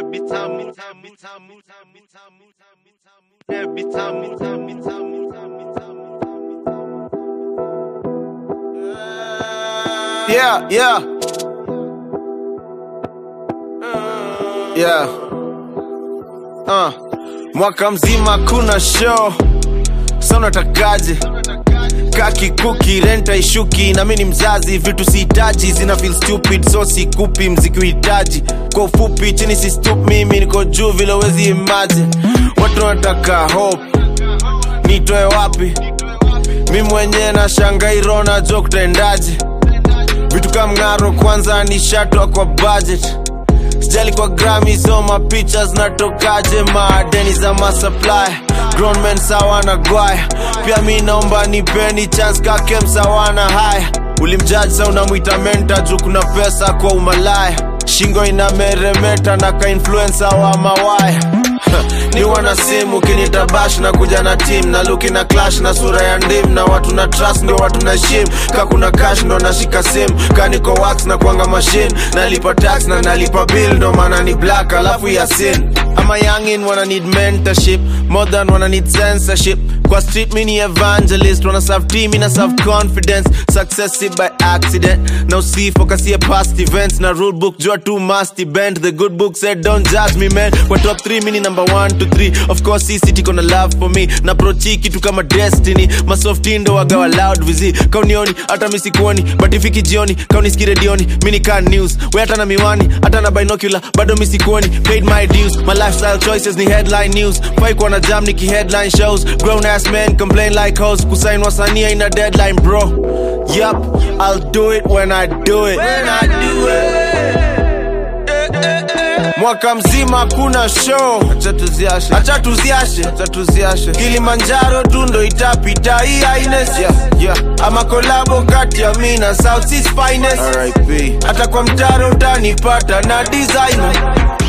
every time, every time, every time, every time, every time, every time, every time. Yeah, yeah. Yeah. Uh. Mwaka mzima kuna show. Sasa unatakaje? Kaki kuki renta ishuki na mimi ni mzazi vitu sihitaji zina feel stupid so sikupi mziki uhitaji kwa ufupi chini si stup mimi niko juu vile wezi imagine watu wanataka hope nitoe wapi mi mwenyewe na shangairo na jo kutendaje vitu kama mng'aro kwanza nishatwa kwa budget sijali kwa grami so mapicha zinatokaje maadeni za masupply grown men sawa na gwaya pia mi naomba nipeni chance kake msawana haya ulimjaji sa unamwita menta juu kuna pesa kwa umalaya shingo inameremeta na kainfluensa wa mawaya ni wana simu kinitabash na kuja na team na luki na clash na sura ya ndim na watu na trust ndio watu na shim ka kuna cash ndo nashika sim ka niko wax na kuanga machine nalipa tax na nalipa bill ndo maana ni black alafu ya sin ama youngin wana need mentorship more than wana need censorship kwa street mini evangelist wana serve team ina serve confidence success si by accident na usifokasie past events na rule book jua tu must bend the good book said don't judge me man kwa top 3 mini number 1 to 3 of course hii city kona love for me na prochi kitu kama destiny masofti ndo wagawa loud vizi kaunioni hata misikuoni but ifiki jioni kauniski redioni mini kan news we hata na miwani hata na binocular bado misikuoni paid my dues my lifestyle choices ni headline news fai kuwa na jam niki headline shows grown ass men complain like hoes kusain wasania ina deadline bro yup i'll do it when i do it when i do it mwaka mzima kuna show acha tuziashe acha tuziashe acha tuziashe kilimanjaro tu ndo itapita hii aines yeah, yeah. ama kolabo kati ya mi na south East finest hata kwa mtaro utanipata na designer